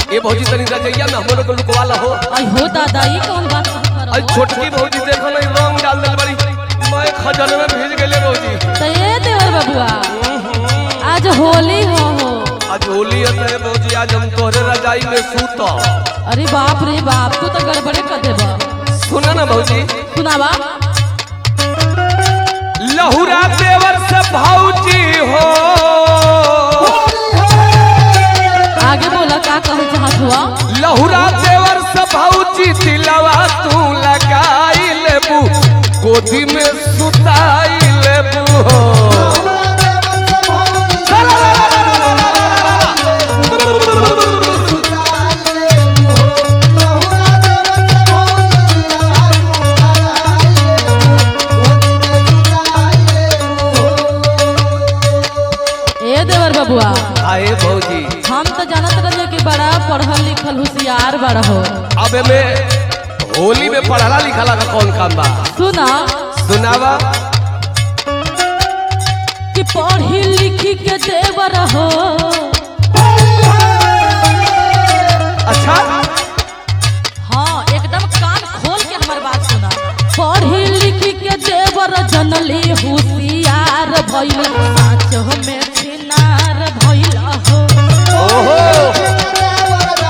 ए भौजी तनी रजैया में हमरो को लुकवाला हो आई हो दादा ये कौन बात कर आई छोटकी भौजी देखो ना रंग डाल दिल बड़ी मैं खजन में भीज गेले भौजी तो ये देवर बबुआ आज होली हो हो आज होली है भौजी आज हम तोहरे रजाई में सूत अरे बाप रे बाप तू तो गड़बड़े कर देबा सुना ना भौजी सुनावा लहुरा देवर से भौजी हो आगे बोला का कहे चाहत हुआ लहुरा देवर से भौजी दिलवा तू लगाई लेबू गोदी में सुताई लेबू हो ए देवर बबुआ आए भौजी हम तो जानत रहे कि बड़ा पढ़ल लिखल होशियार बड़ा हो अब में होली में पढ़ला लिखला का कौन काम बा सुना सुनावा कि पढ़ी लिखी के देवर हो अच्छा हाँ एकदम कान खोल के हमार बात सुना पढ़ी लिखी के देवर जनली होशियार भइल साँच में छिनार भइल हो ओहो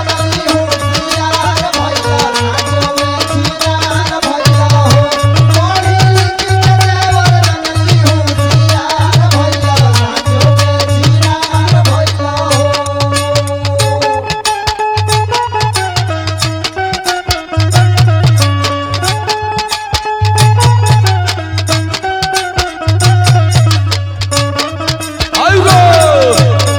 आइगो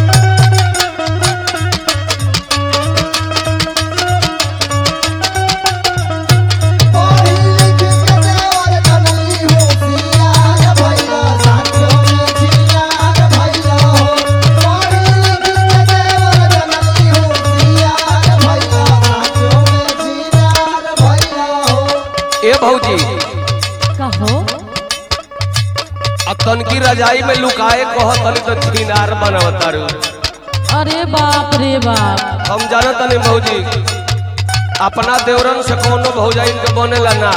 ए भौजी कहो अब तनकी रजाई में लुकाए कह तनी तो छिनार बनवतारू अरे बाप रे बाप हम जाना तनी भौजी अपना देवरन से कोनो भौजाइन के बनेला ना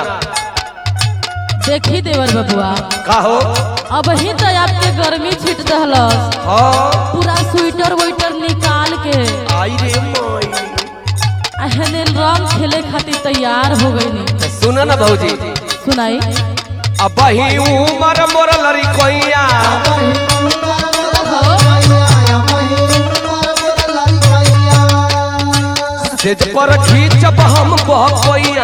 देखी देवर बबुआ का हो अब ही तो आपके गर्मी छिट दहलस हाँ पूरा स्वेटर वेटर निकाल के आई रे माई अहने रंग खेले खातिर तैयार हो गई सुना ना भौजी सुनाई अब ही उमर मोर लड़ी कोइया सेज पर खींचब हम बहकोइया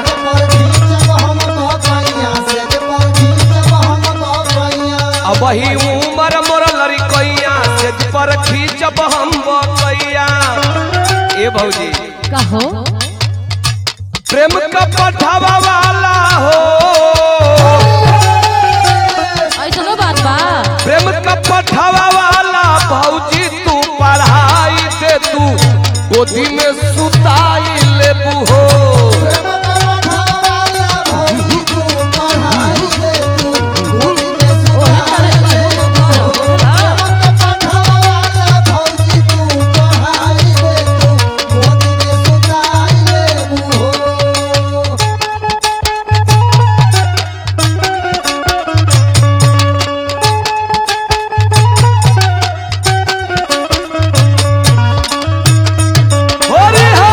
अब ही उमर मोर लड़ी कोइया सेज पर खींचब हम बहकोइया ए भौजी कहो प्रेम का पठावा वाला हो ऐसनो बात बा प्रेम का पठावा वाला भौजी तू पढ़ाई दे तू गोदी में सुताई लेबू हो होरी हो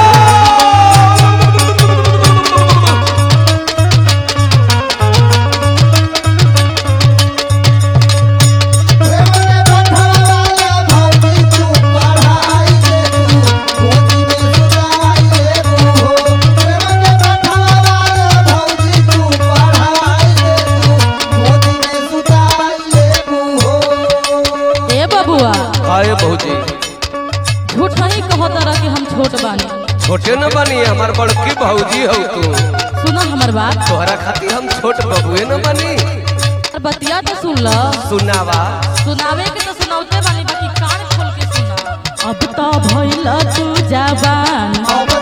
ए बबुआ आए भौजी झूठ नहीं कहो तरह कि हम छोट बानी छोटे न बनी हमार बड़की भौजी हो तू सुनो हमर बात तोहरा खातिर हम छोट बबुए न बनी और बतिया तो सुन लो सुनावा सुनावे के तो सुनावते बानी बाकी कान खोल के सुना अब तो भइल तू जवान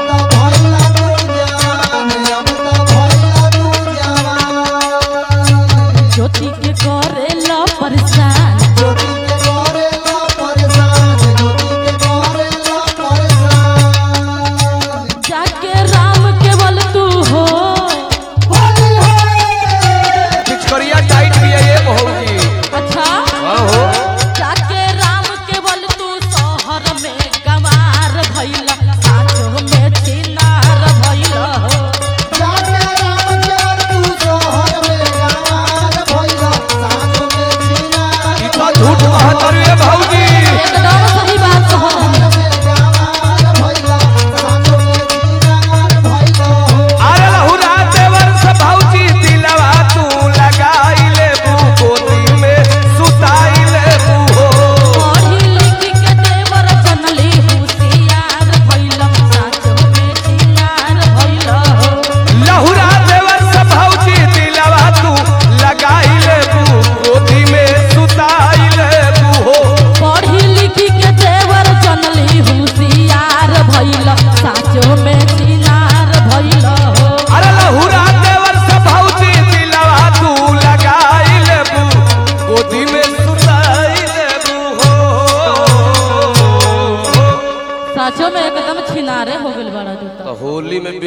ज्योति के करेला परेशान ज्योति के करेला परेशान ज्योति के करेला परेशान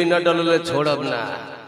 बिना डलले छोड़ब ना